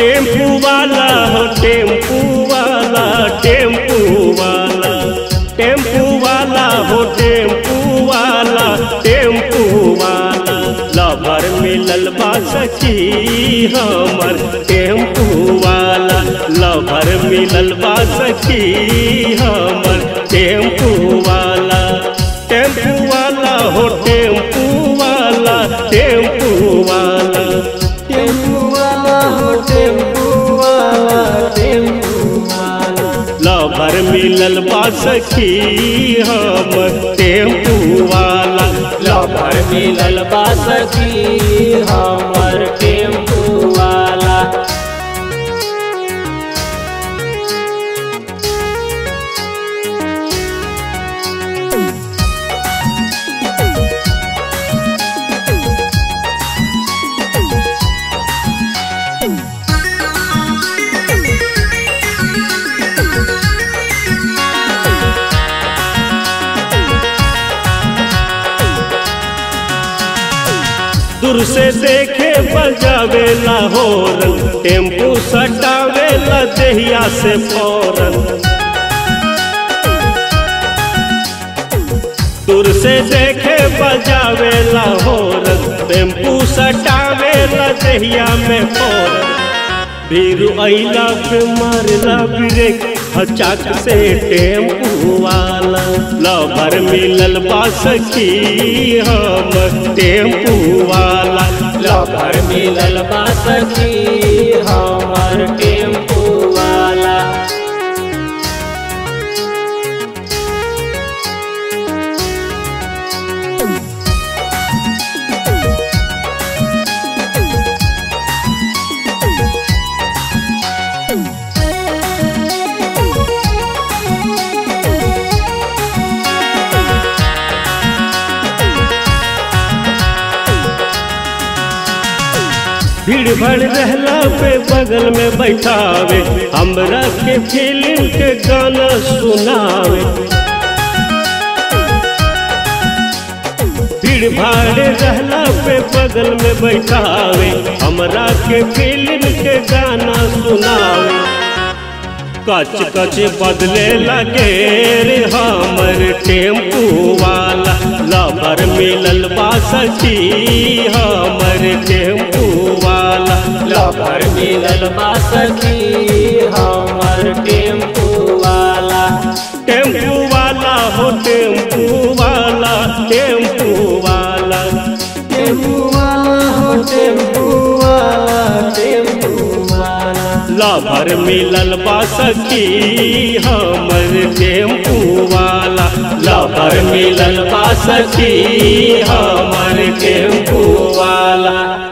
tempo वाला हो tempo वाला टेम्पू वाला टेम्पू वाला हो टेम्पू वाला टेम्पू वाला लवर मिलल बा सखी हमर टेम्पू वाला लवर मिलल बा सखी हमर टेम्पू वाला टेम्पू वाला हो टेम्पू वाला टेम्पू वाला टेम्पू वाला हो टेम्पू वाला टेम्पू वाला लवर मिलल बा सखी हमर टेम्पू वाला लवर मिलल बा सखी हमर टेम्पू वाला दूर से देखे बजावेला होरन टेम्पू सटावेला देहिया से फौरन दूर से देखे बजावेला होरन टेम्पू सटावेला देहिया में फौरन भीरू अइला पे मारला ब्रेक हचाक से टेम्पू वाला लवर मिलल बा सखी हम टेम्पू वाला लवर मिलल बा सखी हमर टेम्पू वाला भीड़ भड़ रहला पे बगल में बैठावे हमरा के फिल्म के गाना सुनावे भीड़ भाड़ रहला पे बगल में बैठावे हमरा के फिल्म के गाना सुनावे कच कच बदले लगे रे हमर टेम्पू वाला लवर मिलल बा सखी हमर टेम्पू वाला लवर मिलल बा सखी हमर टेम्पू वाला टेम्पू वाला हो टेम्पू वाला टेम्पू वाला टेम्पू वाला हो टेम्पू वाला टेम्पू वाला लवर मिलल बा सखी हमर टेम्पू वाला लवर मिलल बा सखी हमर टेम्पू वाला